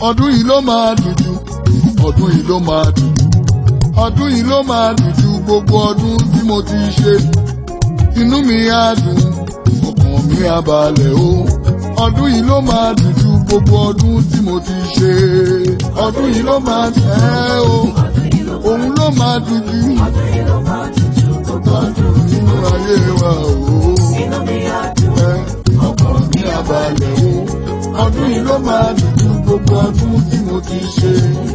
ọdún yìí ló máa dùn jù ọdún yìí ló máa dùn jù ọdún yìí ló máa dùn jù gbogbo ọdún tí mo ti ṣe inú mi á dùn ọkàn mi á balẹ̀ o ọdún yìí ló máa dùn jù gbogbo ọdún tí mo ti ṣe ọdún yìí ló máa dùn ẹ́ o òun ló máa dùn jù ọdún nínú ayé wa o ẹ ọkàn mi á balẹ̀ o ọdún yìí ló máa dùn jù gbogbo ọdún tí mo ti ṣe.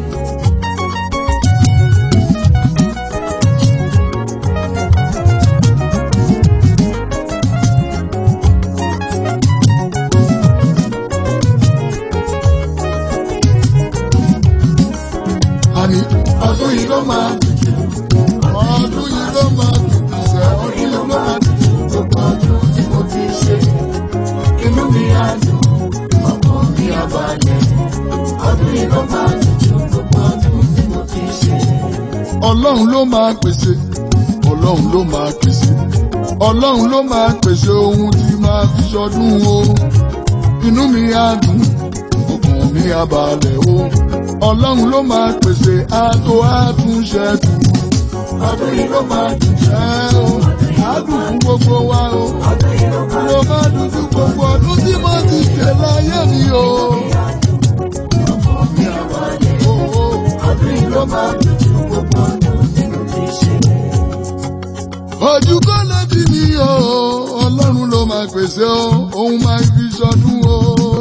àní ọdún yìí ló máa dùn jù ọdún yìí ló máa dùn jù sẹ́ ọdún yìí ló máa dùn jù gbogbo ọdún tí mo ti ṣe. inú mi á dùn ọkàn mi á balẹ̀ ọdún yìí ló máa dùn jù gbogbo ọdún tí mo ti ṣe. ọlọ́run ló máa pèsè ọlọ́run ló máa pèsè ọlọ́run ló máa pèsè ohun tí máa fi ṣọdún o inú mi á dùn ọkàn mi á balẹ̀ o ọlọ́run ló máa pèsè àtò àtúnṣe tù ọdún yìí ló máa dùn jẹ́ o àdùn fún gbogbo wa o ló máa dùn fún gbogbo ọdún tí mo ti ṣe láyé mi o. ọkàn mi á balẹ̀ o ọdún yìí ló máa dùn fún gbogbo ọdún tí mo ti ṣe. ojú kọ́ lẹ́tí mi o ọlọ́run ló máa pèsè o òun máa fi ṣọdún o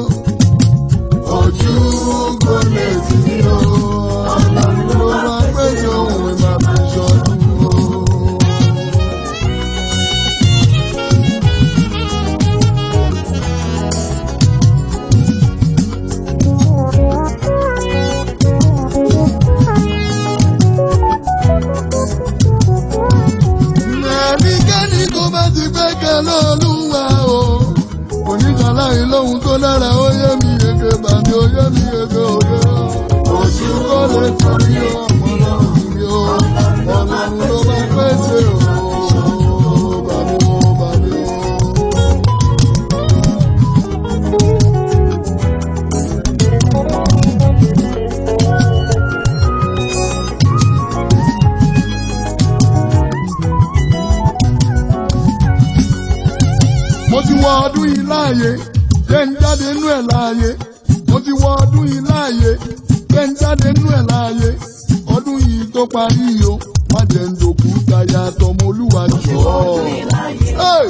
ojú kò lè tì mí o. Ọlọ́run ló máa pèsè ohun ìmọ̀ fi ṣọdún o. Ẹnikẹ́ni tó bá ti gbẹ́kẹ̀ lÓlúwa o. Oníṣàlàyé lóhun tó dára ó yé mi yege bàmí ó yé mi yege òye. Oṣù kò lè torí ọmọ lọ́rùn mi o. Ọlọ́run ló bá pèsè o. Bàmí o, bàmí o. mo ti wọ ọdún yìí láàyè jẹ́ ń jáde nú ẹ̀ láàyè mo ti wọ ọdún yìí láàyè jẹ́ ń jáde nú ẹ̀ láàyè ọdún yìí tó parí yìí o má jẹ́ ń dòkú táyà tọmọ olúwa jọ. Hey!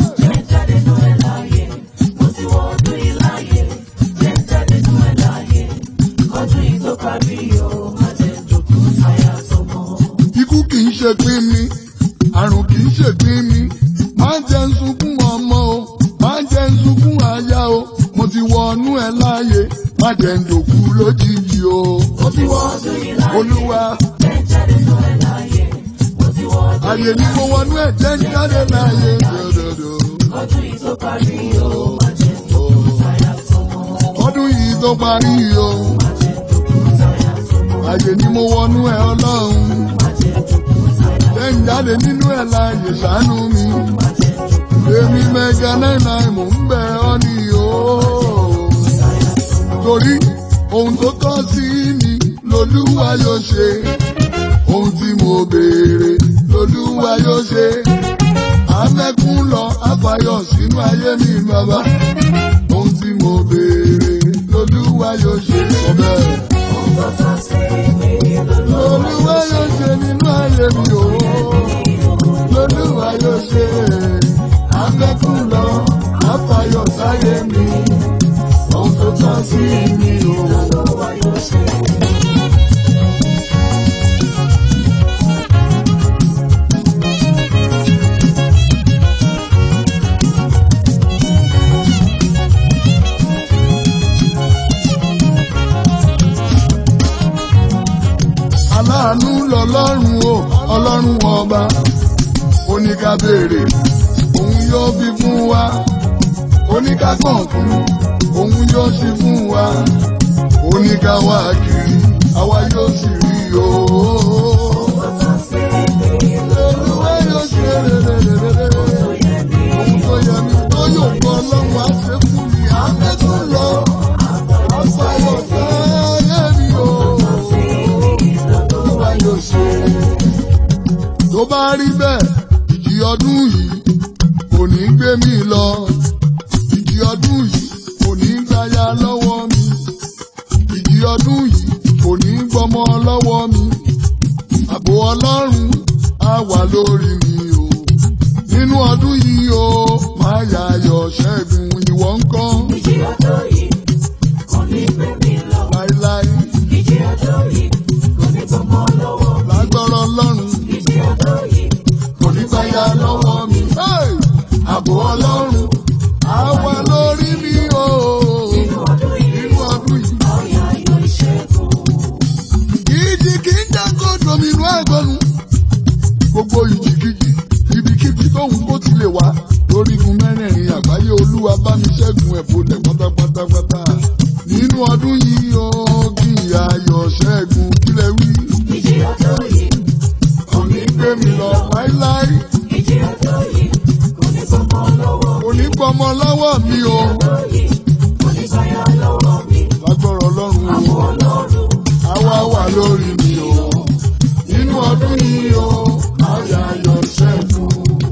Ikú kì í ṣe pín mi, àrùn kì í ṣe pín mi, máa ń jẹ́ ń sunkún ọmọ o, máa ń jẹ́ ń sunkún aya o, mo ti wọnú ẹ̀ láàyè, má jẹ́ ń dòkú lójijì o. Mo ti wọ olúwa. Àyè ni mo wọnú ẹ̀ jẹ́ ń jáde láàyè dòdòdò. Ọdún yìí tó parí o. Àyè ni mo wọnú ẹ̀ ọlọ́run. Jẹ́ ń jáde nínú ẹ̀ láàyè ṣàánú mi. Èmi mẹ́ga náírà mò ń bẹ̀ ọ́ ní o. Torí ohun tó tọ́ sí mi lolúwa yóò ṣe. Ohun tí mo béèrè lolúwa yóò ṣe. Afẹ́kún lọ àfàyọ̀ sínú ayé mi bàbá. Ohun tí mo béèrè lolúwa yóò ṣe. Sọ bẹ́ẹ̀. Lolúwa yóò ṣe nínú ayé mi o. Lolúwa yóò ṣe. Afẹ́kún lọ àfàyọ̀ sáyé mi. Ohun tó tọ́ sí mi o. aláàánú lọlọ́run o ọlọ́run ọba oníká béèrè òun yóò fi fún wa oníká kọ̀ọ̀kan òun yóò sì fún wa oníká wá kiri àwa yóò sì rí o. Olúwa yóò ṣe rere ohun tó yẹ mi tó yóò gbọ́ ọlọ́run á ṣe fún mi àmẹ́tún lọ àfàyọ̀ sáyé mi. tó bá rí bẹ́ẹ̀ ìjì ọdún yìí kò ní gbé mi lọ ìjì ọdún yìí kò ní gbáyà lọ́wọ́ mi ìjì ọdún yìí kò ní gbọmọ lọ́wọ́ mi ààbò ọlọ́run á wà lórí mi o nínú ọdún yìí o máa yà ayọ̀ ṣẹ́gun ìwọ ń kọ́ Ìjì ọjọ́ yìí kò ní gbé mi lọ. láíláí Ìjì ọjọ́ yìí kò ní gbọmọ lọ́wọ́. lágbọ́rọ̀ ọlọ́run Ìjì ọjọ́ yìí kò ní gbáyà lọ́wọ́ mi. Hey! ààbò ọlọ́run á wà lórí mi o nínú ọdún yìí nínú ọdún yìí. ọ̀yà ayọ̀ ìṣẹ́gun. ìjì kì í dákọ̀ dominú àgbọ̀nù. gbogbo ìjìkìjì ibikíbi tóun kó ti lè wá lórígun mẹ́rẹ̀ẹ̀rin àgbáyé olúwa bá mi ṣẹ́gun ẹ̀ bolẹ̀ pátápátápátá. nínú ọdún yìí ó kí ìyá ayọ̀ ṣẹ́gun kílẹ̀ wí. Ìjì ọjọ́ yìí kò ní gbé mi lọ láíláí ìjì ọjọ́ yìí kò ní gbọmọ lọ́wọ́. kò ní gbọmọ lọ́wọ́ mi o. Ọjọ́ yìí kò ní gbáyà lọ́wọ́ mi. lágbọ́rọ̀ ọlọ́run o. Ọlọ́run àwa wà lórí mi o. nínú ọdún yìí o ayọ̀ ayọ̀ ṣẹ́gun.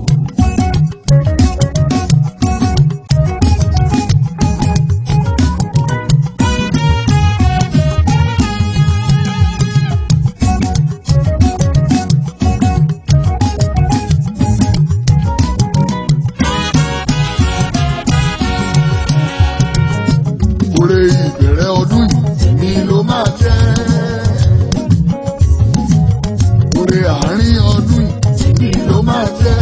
Oore ìbẹ̀rẹ̀ ọdún yìí mi ló máa jẹ́. Oore àárín ọdún yìí mi ló máa jẹ́.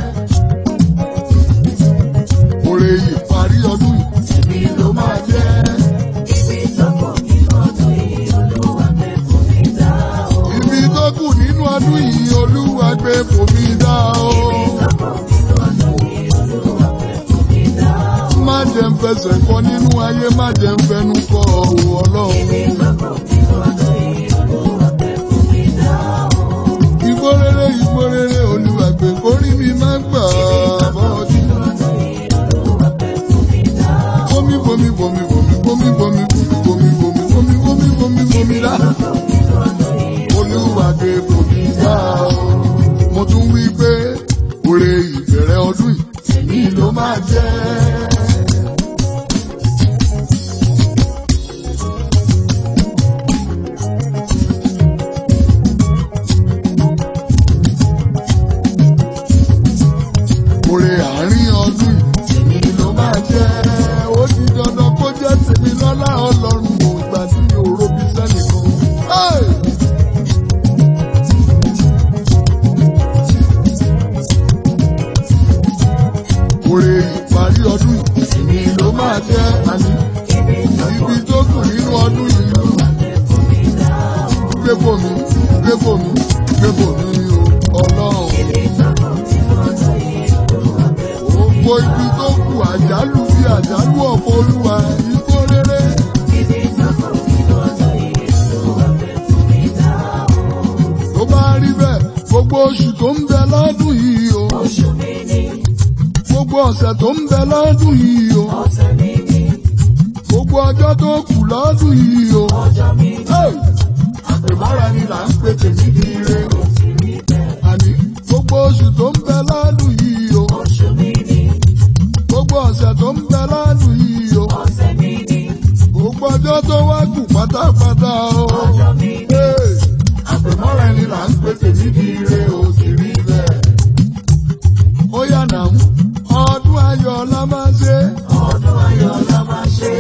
Oore ìparí ọdún yìí mi ló máa jẹ́. ibi tó kù nínú ọdún yìí Olúwa gbé fún mi dá o. Ibi tó kù nínú ọdún yìí Olúwa gbé fòmí dá o. Má jẹ́ ń fẹsẹ̀ kọ nínú ayé, má jẹ́ ń fẹnu kọ òwò ọlọ́run. Igbó rere igbó rere Olúwa gbé kórí mi má gbà bọ́ọ̀dì. Bomi bomi bomi bomi bomi bomi bomi bomi bomi bomi bomi bomi rà. Olúwa gbé bomi dá o. Mo tún wí pé oore ìbẹ̀rẹ̀ ọdún yìí tèmi ló máa jẹ́. Oore àárín ọdún yìí tèmi ló máa jẹ́. Ó di dandan kó jẹ́ tèmi lọ́lá ọlọ́run mo ìgbà tí mi ò robi sẹ́nìkan. Hey! Oore ìparí ọdún yìí tèmi ló máa jẹ́ àní. Ibi tó kù nínú ọdún yìí gbé bòmí gbé bòmí gbé bòmí o ọlọ́run. Gbogbo ibi tó kù àjálù bí àjálù ọ̀pọ̀ olúwa igbó rere. Tó bá rí bẹ́ẹ̀, gbogbo oṣù tó ń bẹ lọ́dún yìí o. Gbogbo ọ̀sẹ̀ tó ń bẹ lọ́dún yìí o. Gbogbo ọjọ́ tó kù lọ́dún yìí o. Hey! Àpèmọ́ra ni là ń pè tèmi di ire o. Àní gbogbo oṣù tó ń bẹ lọ́dún yìí o. Gbogbo ọ̀sẹ̀ tó ń bẹ lọ́dún yìí o. Gbogbo ọjọ́ tó wá kù pátápátá o. Hey! Àpèmọ́ra ni là ń pè tèmi di ire o sì rí bẹ́ẹ̀. Ó yà nà ń ọdún ayọ̀ la máa ṣe. Ọdún ayọ̀ la máa ṣe.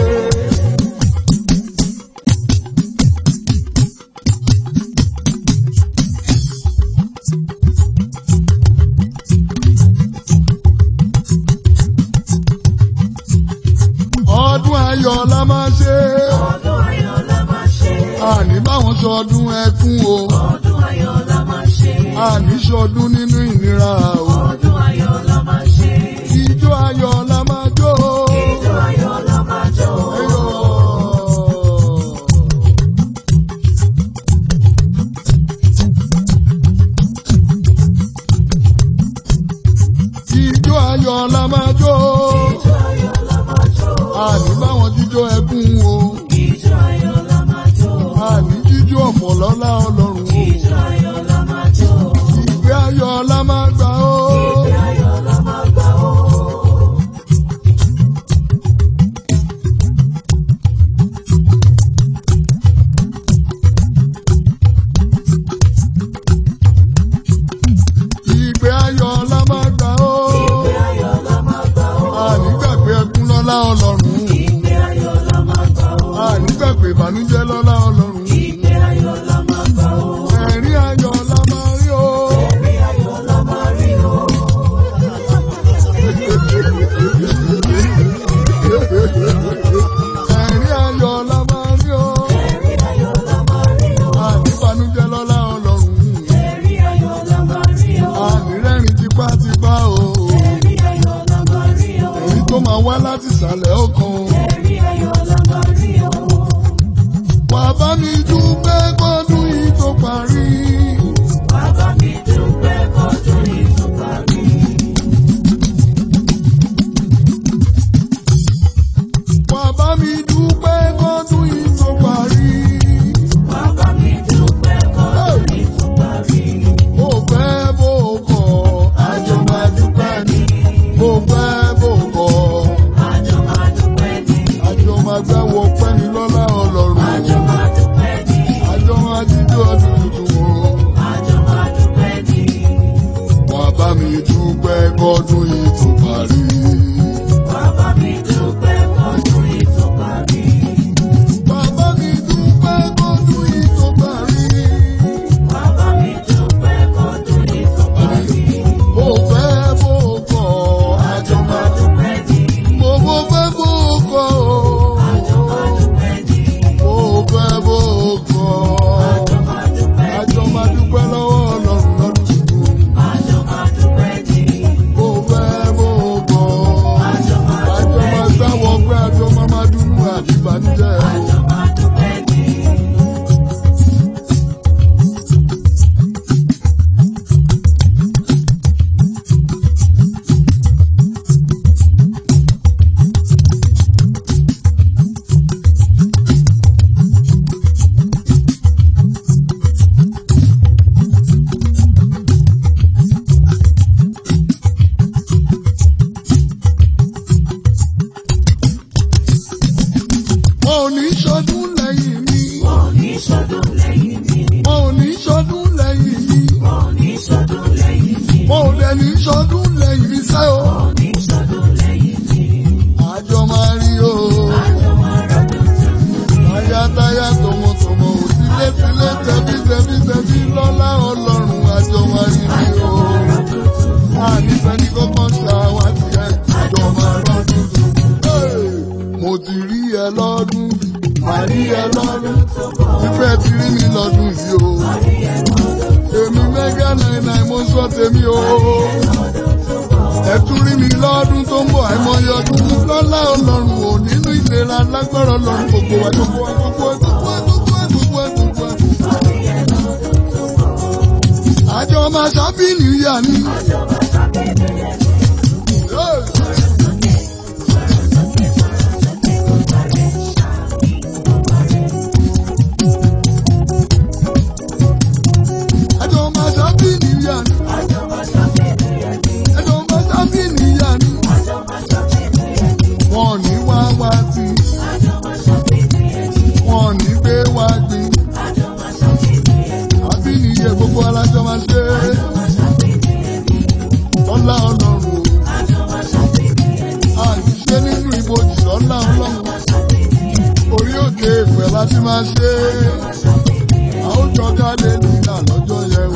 Ọdún ayọ̀ la máa ṣe. Ọdún ayọ̀ la máa ṣe. Àní báwọn sọdún ẹkún o. Ọdún ayọ̀ la máa ṣe. Àní sọdún nínú ìnira o. Ọdún ayọ̀ la máa ṣe. Ijó ayọ̀ la máa jó. Ijó ayọ̀ la máa jó. Ayọ̀. Ijó ayọ̀ la máa jó. Ijó ayọ̀ la máa jó. Àní báwọn jíjó ẹkún o. Ijó ayọ̀ la máa jó. Àní jíjó ọ̀pọ̀ lọ́lá ọlọ́run o. Ijó ayọ̀ la máa ayọ̀ la máa gbà ó. Ìgbé ayọ̀ la máa gbà ó. Ìgbé ayọ̀ la máa gbà ó. Ìgbé ayọ̀ la máa gbà ó. Ànígbàgbé ẹkún lọ́lá ọlọ́run. Ìgbé ayọ̀ la máa gbà ó. Ànígbàgbé ìbànújẹ́ lọ́lá ọlọ́run. Ìgbé ayọ̀ la máa gbà ó. Ẹ̀rín ayọ̀ la máa rí o. Ẹ̀rí ayọ̀ la máa rí o. Ẹ̀rín ayọ̀ la máa rí o. Ẹ̀rí ayọ̀ la máa rí o. Àníbànújẹ́ lọ́lá ọlọ́run. Ẹ̀rí ayọ̀ la máa rí o. Ànírẹ́rìn tipátipá o. Ẹ̀rí ayọ̀ la máa rí o. Èyí tó máa wá láti ìsàlẹ̀ ọkàn. Ẹ̀rí ayọ̀ la máa rí o. Wà bá mi dúpẹ́ kọ́dún yìí tó parí. Bàbá mi dúpẹ́ kọ́dún yìí tó parí. Wà bá mi dúpẹ́ kọ́dún yìí tó parí. Bàbá mi dúpẹ́ kọ́dún yìí tó parí. Bó fẹ́ bó kọ̀, àjọ máa dúpẹ́ ni. Bó fẹ́ bó kọ̀, Àjọ máa dúpẹ́ ní. àjọ máa gbẹ́wọ̀ pẹ́ni lọ́lá ọlọ́run. Àjọ máa dúpẹ́ ní. Àjọ máa jíjọ́ ọdún tuntun o. Àjọ máa dúpẹ́ ní. Wà bá mi dúpẹ́ kọ́dún yìí tó parí. Bàbá mi dúpẹ́ kọ́dún yìí tó parí. Bàbá mi dúpẹ́ kọ́dún yìí tó parí. Bàbá mi dúpẹ́ kọ́dún yìí tó parí. Bó fẹ́ bó kọ̀, àjọ Àjọ máa dúpẹ́ ní. Mo mo fẹ́ bó kọ̀ o. Àjọ máa dúpẹ́ ní. Mo fẹ́ bó kọ̀. Àjọ máa dúpẹ́ Àjọ máa dúpẹ́ lọ́wọ́ ọlọ́run lọ́dún tuntun. Àjọ máa dúpẹ́ ní. Mo fẹ́ bó kọ̀. Àjọ máa Àjọ dúpẹ́ máa ní. gbáwọ̀ pé àjọ máa máa dúnú àti ìbànújẹ́. Àjọ máa dúpẹ́ ní. Mo ò ní ṣọdún lẹ́yìn mi. Wọ́n ò ní ṣọdún lẹ́yìn mi. Mo ò ní ṣọdún lẹ́yìn mi. Wọ́n ò ní ṣọdún lẹ́yìn mi. Mo ò dẹ̀ ní ṣọdún lẹ́yìn mi sẹ́ o. Wọ́n ò ní ṣọdún lẹ́yìn mi. Àjọ máa rí o. Àjọ máa rọ́dún tuntun. Táyátáyá tọmọtọmọ ò tílétílé tẹbí tẹbí tẹbí lọ́lá ọlọ́run àjọ máa rí mi o. Rọ́dún tuntun. Ànífẹ́ ní kọ́kọ́ ṣàwá tiẹ̀ àjọ máa rọ́dún tuntun. Hey! Mo ti rí ẹ lọ́dún, màá rí ẹ lọ́dún. Ìfẹ́ ti rí mi lọ́dún yìí o. Èmi mẹ́gà náírà mo sọ tèmi o. Ẹ tún rí mi lọ́dún tó ń bọ̀ àìmọye ọdún lọ́lá ọlọ́run ò nínú ìlera lágbára ọlọ́run gbogbo wa gbogbo wa gbogbo wa gbogbo wa gbogbo wa gbogbo wa gbogbo wa. Àjọ máa ṣàbíní ìyá ni. Hey! Àjọ máa ṣàbíní ìyá ni. Àjọ máa ṣàbíní ìyá ni. Wọ́n ní wá wá sí. Wọ́n ní gbé wá gbin. Àbíní iye gbogbo alájọ máa ṣe. Lọ́lá ọlọ́run o. Àìṣe nínú ibojì lọ́lá ọlọ́run. Orí òkè ìpẹ́ láti máa ṣe. A ó jọ jáde nílà lọ́jọ́ yẹn